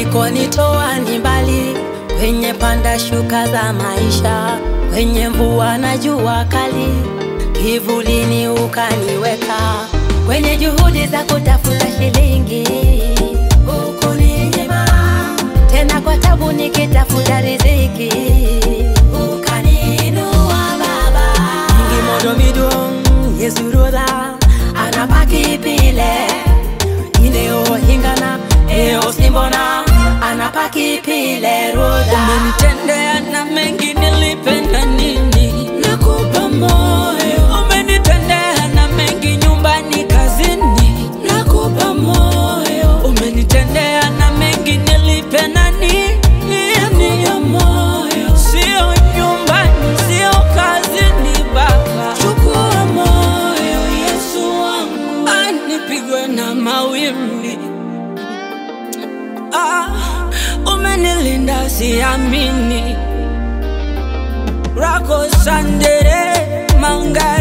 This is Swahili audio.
ulikonitoa ni mbali, kwenye panda shuka za maisha, kwenye mvua na jua kali, kivulini ukaniweka, kwenye juhudi za kutafuta shilingi ukuninyima, tena kwa tabu nikitafuta riziki ukaniinua Baba. Ngimodo midong yesurodha anapaki pile ineo hingana eo simbona anapaki pile rodha Umenitendea na mengi nilipenda nini? nakupa moyo Umenitendea na mengi nyumbani, kazini. nakupa moyo Umenitendea na mengi nilipenda nini? nakupa moyo Sio nyumbani, sio kazini, Baba. chukua moyo Yesu wangu Ah, nipigwe na mawimbi ah, umenilinda siamini rako sandere manga